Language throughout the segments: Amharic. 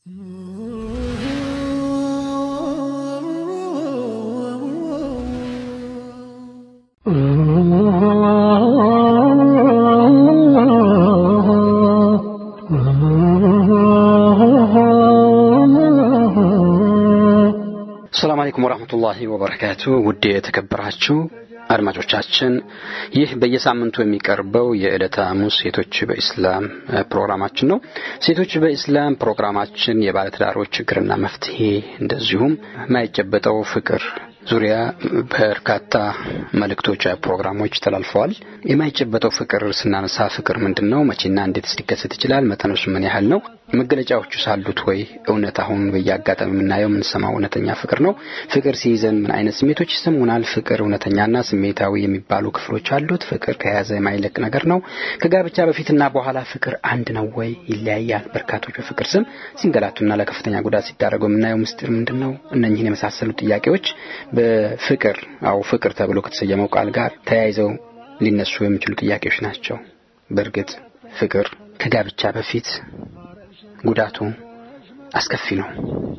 ሰላም አለይኩም ወራህመቱላሂ ወበረካቱ። ውድ የተከበራችሁ አድማጮቻችን ይህ በየሳምንቱ የሚቀርበው የዕለተ ሐሙስ ሴቶች በኢስላም ፕሮግራማችን ነው። ሴቶች በኢስላም ፕሮግራማችን የባለትዳሮች ችግርና መፍትሄ እንደዚሁም የማይጨበጠው ፍቅር ዙሪያ በርካታ መልእክቶች፣ ፕሮግራሞች ተላልፈዋል። የማይጨበጠው ፍቅር ስናነሳ ፍቅር ምንድን ነው? መቼና እንዴት ሊከሰት ይችላል? መጠኑስ ምን ያህል ነው? መገለጫዎቹ ሳሉት ወይ? እውነት አሁን በየአጋጣሚ የምናየው የምንሰማው እውነተኛ ፍቅር ነው? ፍቅር ሲይዘን ምን አይነት ስሜቶች ይሰሙናል? ፍቅር እውነተኛና ስሜታዊ የሚባሉ ክፍሎች አሉት። ፍቅር ከያዘ የማይለቅ ነገር ነው። ከጋብቻ በፊትና በኋላ ፍቅር አንድ ነው ወይ? ይለያያል። በርካቶች በፍቅር ስም ሲንገላቱና ለከፍተኛ ጉዳት ሲዳረጉ የምናየው ምስጢር ምንድን ነው? እነኝህን የመሳሰሉ ጥያቄዎች በፍቅር አው ፍቅር ተብሎ ከተሰየመው ቃል ጋር ተያይዘው ሊነሱ የሚችሉ ጥያቄዎች ናቸው። በእርግጥ ፍቅር ከጋብቻ በፊት ጉዳቱ አስከፊ ነው።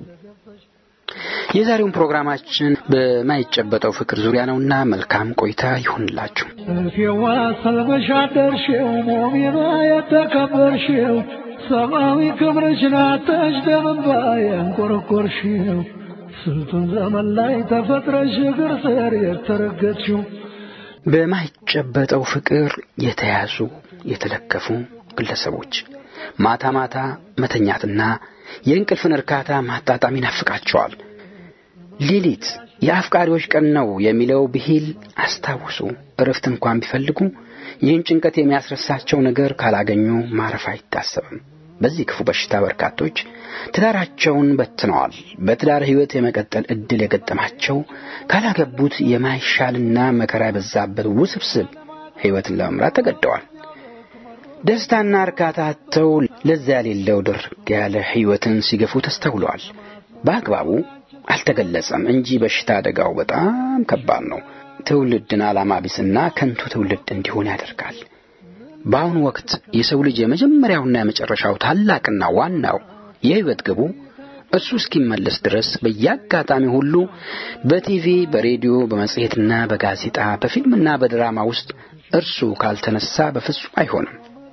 የዛሬውን ፕሮግራማችን በማይጨበጠው ፍቅር ዙሪያ ነውና መልካም ቆይታ ይሁንላችሁ። ፊዋ ሰልበሽ አደርሽው ሙሚና የተከበርሽው ሰብአዊ ክብርሽን አተሽ ደምንባ ያንቆረቆርሽው ስንቱን ዘመን ላይ ተፈጥረሽ እግር ስር የተረገጥሽው በማይጨበጠው ፍቅር የተያዙ የተለከፉ ግለሰቦች ማታ ማታ መተኛትና የእንቅልፍን እርካታ ማጣጣም ይናፍቃቸዋል። ሌሊት የአፍቃሪዎች ቀን ነው የሚለው ብሂል አስታውሱ። እረፍት እንኳን ቢፈልጉ ይህን ጭንቀት የሚያስረሳቸው ነገር ካላገኙ ማረፍ አይታሰብም። በዚህ ክፉ በሽታ በርካቶች ትዳራቸውን በትነዋል። በትዳር ሕይወት የመቀጠል ዕድል የገጠማቸው ካላገቡት የማይሻልና መከራ የበዛበት ውስብስብ ሕይወትን ለመምራት ተገደዋል። ደስታና እርካታ አጥተው ለዛ የሌለው ድርግ ያለ ሕይወትን ሲገፉ ተስተውለዋል። በአግባቡ አልተገለጸም እንጂ በሽታ አደጋው በጣም ከባድ ነው። ትውልድን ዓላማ ቢስና ከንቱ ትውልድ እንዲሆን ያደርጋል። በአሁኑ ወቅት የሰው ልጅ የመጀመሪያውና የመጨረሻው ታላቅና ዋናው የሕይወት ግቡ እርሱ እስኪመለስ ድረስ በየአጋጣሚ ሁሉ በቲቪ፣ በሬዲዮ፣ በመጽሔትና በጋዜጣ በፊልምና በድራማ ውስጥ እርሱ ካልተነሳ በፍጹም አይሆንም።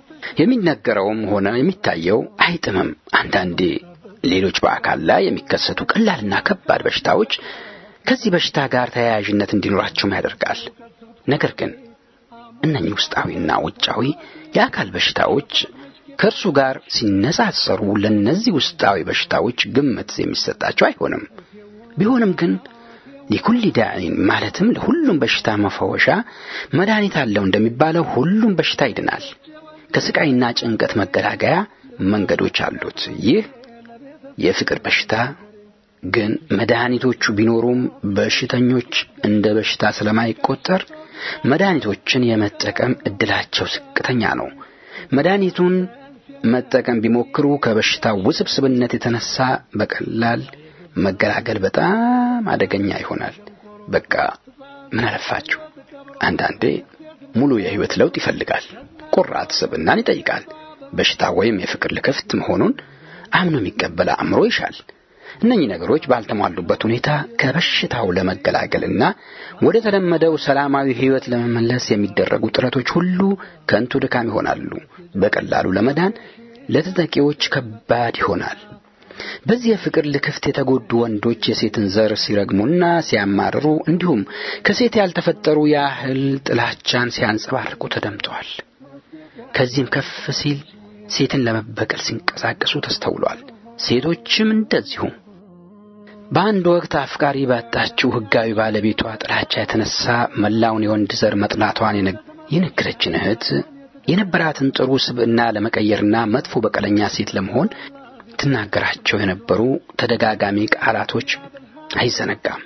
የሚነገረውም ሆነ የሚታየው አይጥምም። አንዳንዴ ሌሎች በአካል ላይ የሚከሰቱ ቀላልና ከባድ በሽታዎች ከዚህ በሽታ ጋር ተያያዥነት እንዲኖራቸውም ያደርጋል። ነገር ግን እነኚህ ውስጣዊና ውጫዊ የአካል በሽታዎች ከእርሱ ጋር ሲነጻጸሩ ለእነዚህ ውስጣዊ በሽታዎች ግምት የሚሰጣቸው አይሆንም። ቢሆንም ግን ሊኩል ዳዒን ማለትም ለሁሉም በሽታ መፈወሻ መድኃኒት አለው እንደሚባለው ሁሉም በሽታ ይድናል። ከስቃይና ጭንቀት መገላገያ መንገዶች አሉት። ይህ የፍቅር በሽታ ግን መድኃኒቶቹ ቢኖሩም በሽተኞች እንደ በሽታ ስለማይቆጠር መድኃኒቶችን የመጠቀም እድላቸው ዝቅተኛ ነው። መድኃኒቱን መጠቀም ቢሞክሩ ከበሽታው ውስብስብነት የተነሳ በቀላል መገላገል በጣም አደገኛ ይሆናል። በቃ ምን አለፋችሁ፣ አንዳንዴ ሙሉ የሕይወት ለውጥ ይፈልጋል። ቁርጥ ስብናን ይጠይቃል። በሽታ ወይም የፍቅር ልክፍት መሆኑን አምኖ የሚቀበል አእምሮ ይሻል። እነኚህ ነገሮች ባልተሟሉበት ሁኔታ ከበሽታው ለመገላገልና ወደ ተለመደው ሰላማዊ ሕይወት ለመመለስ የሚደረጉ ጥረቶች ሁሉ ከንቱ ድካም ይሆናሉ። በቀላሉ ለመዳን ለተጠቂዎች ከባድ ይሆናል። በዚህ የፍቅር ልክፍት የተጎዱ ወንዶች የሴትን ዘር ሲረግሙና ሲያማርሩ እንዲሁም ከሴት ያልተፈጠሩ ያህል ጥላቻን ሲያንጸባርቁ ተደምጠዋል። ከዚህም ከፍ ሲል ሴትን ለመበቀል ሲንቀሳቀሱ ተስተውሏል። ሴቶችም እንደዚሁ። በአንድ ወቅት አፍቃሪ ባጣችው ሕጋዊ ባለቤቷ ጥላቻ የተነሳ መላውን የወንድ ዘር መጥላቷን የነገረችን እህት የነበራትን ጥሩ ስብዕና ለመቀየርና መጥፎ በቀለኛ ሴት ለመሆን ትናገራቸው የነበሩ ተደጋጋሚ ቃላቶች አይዘነጋም።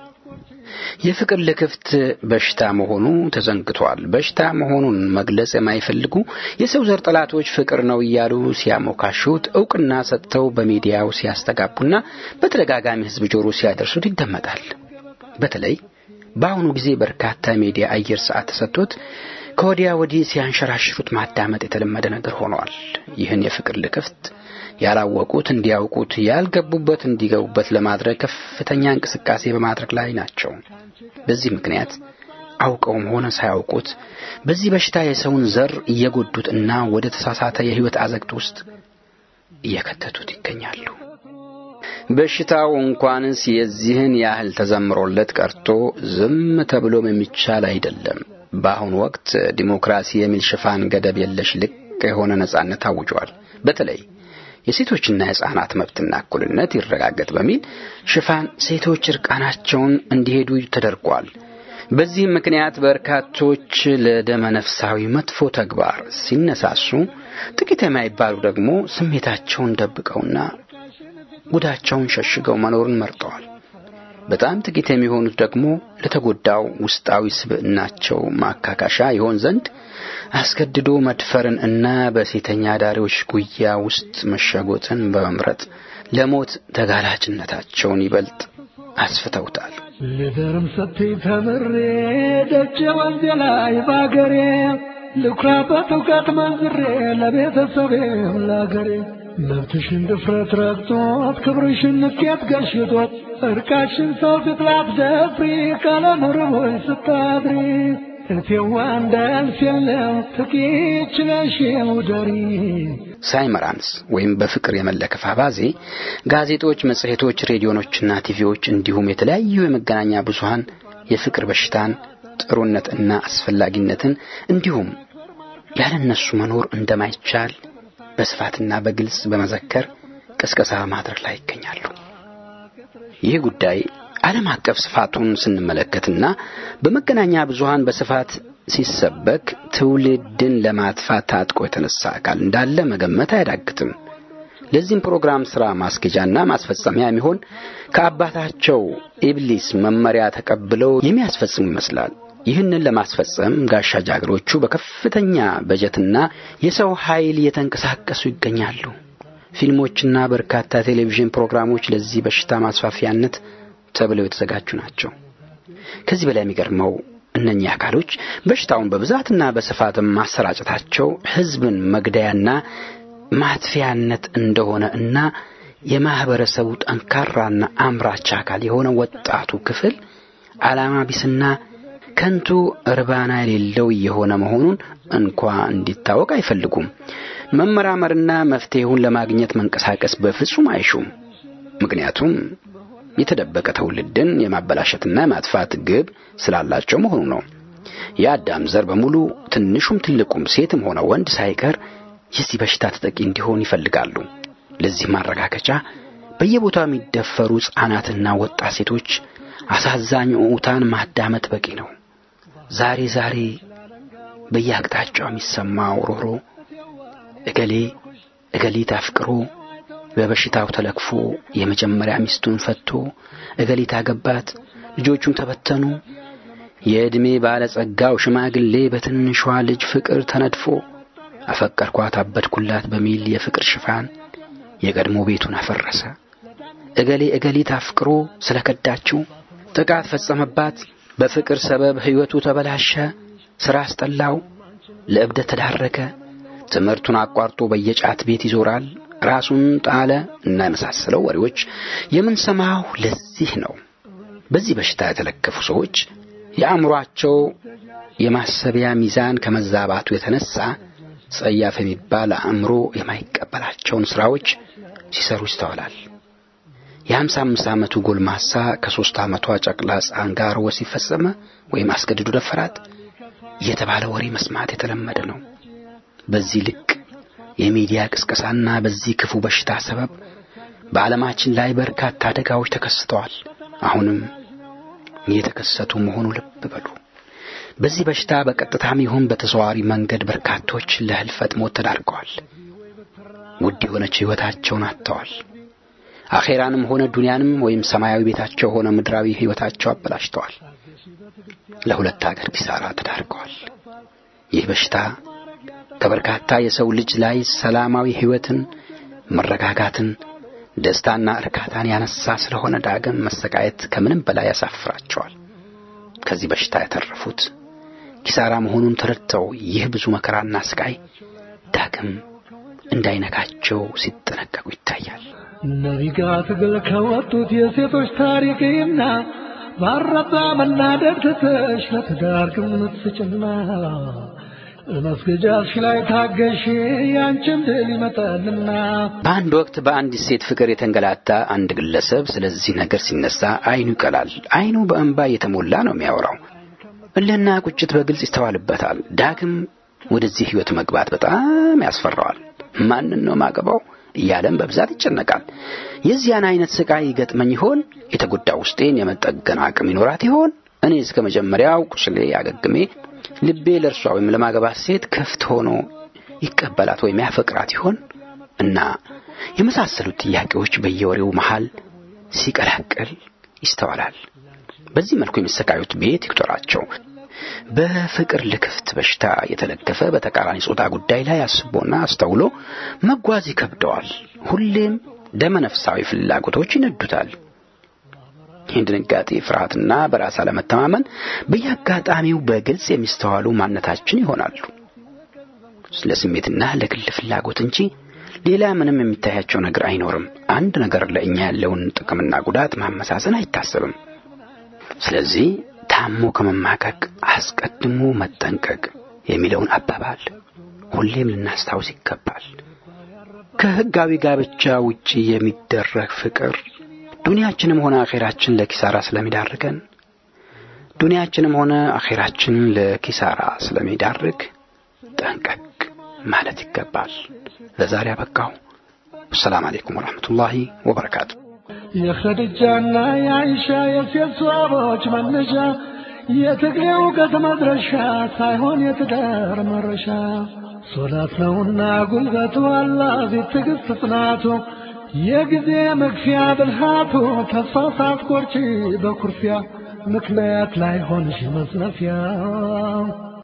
የፍቅር ልክፍት በሽታ መሆኑ ተዘንግቷል። በሽታ መሆኑን መግለጽ የማይፈልጉ የሰው ዘር ጠላቶች ፍቅር ነው እያሉ ሲያሞካሹት እውቅና ሰጥተው በሚዲያው ሲያስተጋቡና በተደጋጋሚ ሕዝብ ጆሮ ሲያደርሱት ይደመጣል። በተለይ በአሁኑ ጊዜ በርካታ ሚዲያ አየር ሰዓት ተሰጥቶት ከወዲያ ወዲህ ሲያንሸራሽሩት ማዳመጥ የተለመደ ነገር ሆነዋል። ይህን የፍቅር ልክፍት ያላወቁት እንዲያውቁት፣ ያልገቡበት እንዲገቡበት ለማድረግ ከፍተኛ እንቅስቃሴ በማድረግ ላይ ናቸው። በዚህ ምክንያት አውቀውም ሆነ ሳያውቁት በዚህ በሽታ የሰውን ዘር እየጎዱት እና ወደ ተሳሳተ የሕይወት አዘቅት ውስጥ እየከተቱት ይገኛሉ። በሽታው እንኳንስ የዚህን ያህል ተዘምሮለት ቀርቶ ዝም ተብሎም የሚቻል አይደለም። በአሁኑ ወቅት ዲሞክራሲ የሚል ሽፋን ገደብ የለሽ ልቅ የሆነ ነጻነት አውጇል። በተለይ የሴቶችና የሕፃናት መብትና እኩልነት ይረጋገጥ በሚል ሽፋን ሴቶች እርቃናቸውን እንዲሄዱ ተደርጓል። በዚህም ምክንያት በርካቶች ለደመ ነፍሳዊ መጥፎ ተግባር ሲነሳሱ፣ ጥቂት የማይባሉ ደግሞ ስሜታቸውን ደብቀውና ጉዳቸውን ሸሽገው መኖርን መርጠዋል። በጣም ጥቂት የሚሆኑት ደግሞ ለተጎዳው ውስጣዊ ስብዕናቸው ማካካሻ ይሆን ዘንድ አስገድዶ መድፈርን እና በሴተኛ አዳሪዎች ጉያ ውስጥ መሸጎጥን በመምረጥ ለሞት ተጋላጭነታቸውን ይበልጥ አስፍተውታል። ልደርም ሰጥኝ ተምሬ ደጀ ወንዜ ላይ ባገሬ ልኩራበት እውቀት መንዝሬ ለቤተሰቤም ለአገሬ መብትሽን ድፍረት ረግጦት ክብርሽን ንቄት ገሽቶት እርቃሽን ሰው ፊት ላትደፍሪ ቀለም ርቦች ስታድሪ እቴዋ እንዳያልፍ የለም ጥቂት ችለሽ ውደሪ ሳይመራንስ ወይም በፍቅር የመለከፍ አባዜ ጋዜጦች፣ መጽሔቶች፣ ሬዲዮኖችና ቲቪዎች እንዲሁም የተለያዩ የመገናኛ ብዙሃን የፍቅር በሽታን ጥሩነት እና አስፈላጊነትን እንዲሁም ያለነሱ መኖር እንደማይቻል በስፋትና በግልጽ በመዘከር ቅስቀሳ ማድረግ ላይ ይገኛሉ። ይህ ጉዳይ ዓለም አቀፍ ስፋቱን ስንመለከትና በመገናኛ ብዙሃን በስፋት ሲሰበክ ትውልድን ለማጥፋት ታጥቆ የተነሳ አካል እንዳለ መገመት አያዳግትም። ለዚህም ፕሮግራም ሥራ ማስኬጃና ማስፈጸሚያ የሚሆን ከአባታቸው ኢብሊስ መመሪያ ተቀብለው የሚያስፈጽሙ ይመስላል። ይህንን ለማስፈጸም ጋሻ ጃግሮቹ በከፍተኛ በጀትና የሰው ኃይል እየተንቀሳቀሱ ይገኛሉ። ፊልሞችና በርካታ ቴሌቪዥን ፕሮግራሞች ለዚህ በሽታ ማስፋፊያነት ተብለው የተዘጋጁ ናቸው። ከዚህ በላይ የሚገርመው እነኚህ አካሎች በሽታውን በብዛትና በስፋትም ማሰራጨታቸው ሕዝብን መግደያና ማጥፊያነት እንደሆነ እና የማህበረሰቡ ጠንካራና አምራች አካል የሆነ ወጣቱ ክፍል ዓላማ ቢስና ከንቱ እርባና የሌለው የሆነ መሆኑን እንኳ እንዲታወቅ አይፈልጉም። መመራመርና መፍትሄውን ለማግኘት መንቀሳቀስ በፍጹም አይሹም። ምክንያቱም የተደበቀ ትውልድን የማበላሸትና የማጥፋት ግብ ስላላቸው መሆኑ ነው። የአዳም ዘር በሙሉ ትንሹም ትልቁም ሴትም ሆነ ወንድ ሳይቀር የዚህ በሽታ ተጠቂ እንዲሆን ይፈልጋሉ። ለዚህ ማረጋገጫ በየቦታው የሚደፈሩ ሕፃናትና ወጣት ሴቶች አሳዛኝ ኡታን ማዳመጥ በቂ ነው። ዛሬ ዛሬ በየአቅጣጫው የሚሰማው ሮሮ እገሌ እገሊት አፍቅሮ በበሽታው ተለክፎ የመጀመሪያ ሚስቱን ፈቶ እገሊት አገባት፣ ልጆቹም ተበተኑ። የዕድሜ ባለጸጋው ሽማግሌ በትንሿ ልጅ ፍቅር ተነድፎ አፈቀርኳት አበድኩላት በሚል የፍቅር ሽፋን የቀድሞ ቤቱን አፈረሰ። እገሌ እገሊት አፍቅሮ ስለከዳችው ጥቃት ፈጸመባት። በፍቅር ሰበብ ሕይወቱ ተበላሸ፣ ሥራ አስጠላው፣ ለእብደት ተዳረገ። ትምህርቱን አቋርጦ በየጫት ቤት ይዞራል፣ ራሱን ጣለ እና የመሳሰለው ወሬዎች የምንሰማው ለዚህ ነው። በዚህ በሽታ የተለከፉ ሰዎች የአእምሮአቸው የማሰቢያ ሚዛን ከመዛባቱ የተነሳ ጸያፍ የሚባል አእምሮ የማይቀበላቸውን ሥራዎች ሲሰሩ ይስተዋላል። የሀምሳ አምስት ዓመቱ ጎልማሳ ከሦስት ዓመቷ ጨቅላ ሕፃን ጋር ወሲብ ፈጸመ ወይም አስገድዶ ደፈራት እየተባለ ወሬ መስማት የተለመደ ነው። በዚህ ልክ የሚዲያ ቅስቀሳና በዚህ ክፉ በሽታ ሰበብ በዓለማችን ላይ በርካታ አደጋዎች ተከስተዋል። አሁንም እየተከሰቱ መሆኑ ልብ በሉ። በዚህ በሽታ በቀጥታም ይሁን በተዘዋዋሪ መንገድ በርካቶች ለህልፈት ሞት ተዳርገዋል። ውድ የሆነች ሕይወታቸውን አጥተዋል። አኼራንም ሆነ ዱንያንም ወይም ሰማያዊ ቤታቸው ሆነ ምድራዊ ሕይወታቸው አበላሽተዋል። ለሁለት አገር ኪሳራ ተዳርገዋል። ይህ በሽታ ከበርካታ የሰው ልጅ ላይ ሰላማዊ ሕይወትን፣ መረጋጋትን፣ ደስታና እርካታን ያነሳ ስለሆነ ዳግም መሰቃየት ከምንም በላይ ያሳፍራቸዋል። ከዚህ በሽታ የተረፉት ኪሳራ መሆኑን ተረድተው ይህ ብዙ መከራና ስቃይ ዳግም እንዳይነካቸው ሲጠነቀቁ ይታያል። ነቢጋ ትግል ከወጡት የሴቶች ታሪክና ባረባ መናደድ ትተሽ ለትዳር ግምት ስጭና መስገጃሽ ላይ ታገሽ ያንቺን ድል ይመጣልና። በአንድ ወቅት በአንዲት ሴት ፍቅር የተንገላታ አንድ ግለሰብ ስለዚህ ነገር ሲነሳ አይኑ ይቀላል። አይኑ በእንባ እየተሞላ ነው የሚያወራው። እልህና ቁጭት በግልጽ ይስተዋልበታል። ዳግም ወደዚህ ህይወት መግባት በጣም ያስፈራዋል። ማንን ነው ማገባው እያለም በብዛት ይጨነቃል። የዚያን አይነት ስቃይ ይገጥመኝ ይሆን? የተጎዳ ውስጤን የመጠገን አቅም ይኖራት ይሆን? እኔ እስከ መጀመሪያው ቁስሌ አገግሜ ልቤ ለእርሷ ወይም ለማገባት ሴት ክፍት ሆኖ ይቀበላት ወይም ያፈቅራት ይሆን? እና የመሳሰሉት ጥያቄዎች በየወሬው መሃል ሲቀላቀል ይስተዋላል። በዚህ መልኩ የሚሰቃዩት ቤት ይቁጠራቸው። በፍቅር ልክፍት በሽታ የተለከፈ በተቃራኒ ጾታ ጉዳይ ላይ አስቦና አስተውሎ መጓዝ ይከብደዋል። ሁሌም ደመነፍሳዊ ፍላጎቶች ይነዱታል። ይህን ድንጋጤ፣ ፍርሃትና በራስ አለመተማመን በየአጋጣሚው በግልጽ የሚስተዋሉ ማንነታችን ይሆናሉ። ለስሜትና ለግል ፍላጎት እንጂ ሌላ ምንም የሚታያቸው ነገር አይኖርም። አንድ ነገር ለእኛ ያለውን ጥቅምና ጉዳት ማመሳሰን አይታሰብም። ስለዚህ ታሞ ከመማቀቅ አስቀድሞ መጠንቀቅ የሚለውን አባባል ሁሌም ልናስታውስ ይገባል። ከሕጋዊ ጋብቻ ውጪ የሚደረግ ፍቅር ዱንያችንም ሆነ አኼራችን ለኪሳራ ስለሚዳርገን ዱንያችንም ሆነ አኼራችን ለኪሳራ ስለሚዳርግ ጠንቀቅ ማለት ይገባል። ለዛሬ አበቃው። ሰላም አለይኩም ወራህመቱላሂ ወበረካቱ። የኸድጃና የአይሻ የሴት ሰዋቦች መነሻ የትግሬ እውቀት መድረሻ ሳይሆን የትዳር መረሻ ሶላት ነውና ጉልበቱ አላፊት ትዕግስት ጽናቱ የጊዜ መግፊያ ብልሃቱ ተስፋ ሳትቆርጪ በኩርፊያ ምክንያት ላይ ሆንሽ መዝነፊያ